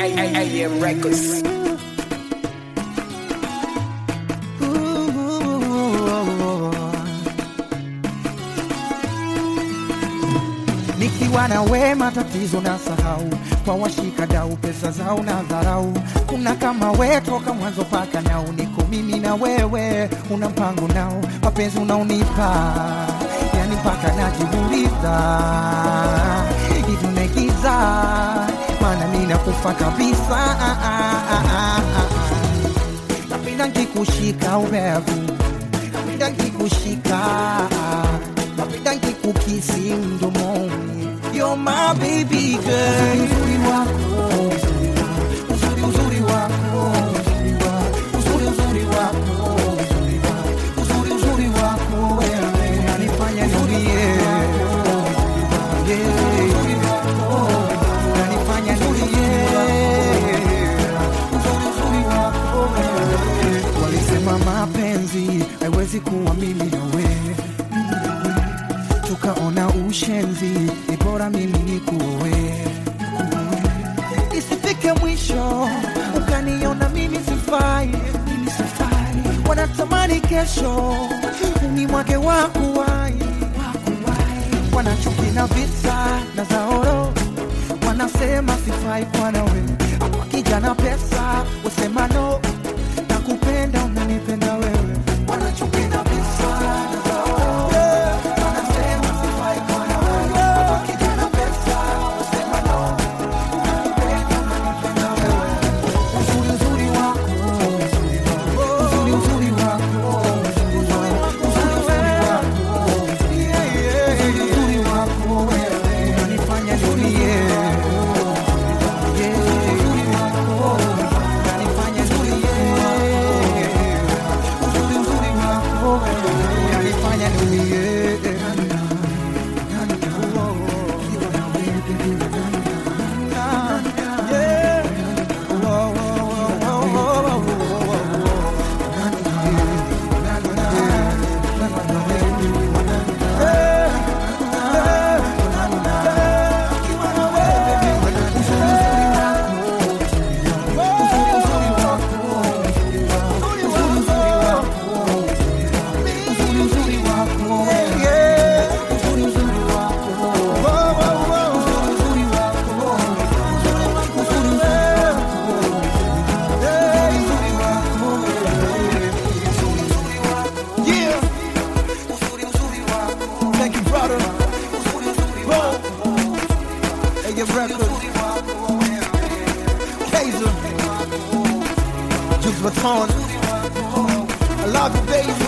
AM Records. Nikiwa na we matatizo na sahau, kwa washika dau pesa zao na dharau. Kuna kama we toka mwanzo paka nao, niko mimi na wewe, una mpango nao, mapenzi unaonipa yani mpaka najiuliza hivi unaigiza, maana mimi nakufa kabisa. Ah, ah, ah, ah, ah. Napenda nkikushika ubevu, napenda nkikushika, napenda nkikukisi mdomoni. You're my baby girl. Uzuri wako, uzuri uzuri wako, uzuri uzuri wako, uzuri uzuri wako wewe unanifanya nilie. Yeah. Unanifanya nilie. Uzuri uzuri wako wewe. Walisema mapenzi haiwezi kuwa mimi na wewe tukaona ushenzi, ni bora mimi nikuoe, isifike mwisho ukaniona mimi sifai, mimi sifai. Wanatamani kesho ni mwake wakuwai, wanachuki na visa na zaoro, wanasema sifai kwa nawe, wakija na pesa wasema no, nakupenda unanipenda wewe, wanachuki na visa na zaoro wanasema sifai kwa nawe, wakija na pesa wasema no, nakupenda unanipenda wewe, uzuri uzuri wako, uzuri uzuri wako, uzuri uzuri wako, uzuri uzuri wako wewe unanifanya nilie. Yeah, uzuri wako unanifanya nilie. Uzuri uzuri wako wewe unanifanya nilie. Yeah. Oh, oh, oh, oh, oh, oh. Yeah. Thank you, brother. Whoa. Hey, your record. Kaiser. Juice Baton. I love you, baby.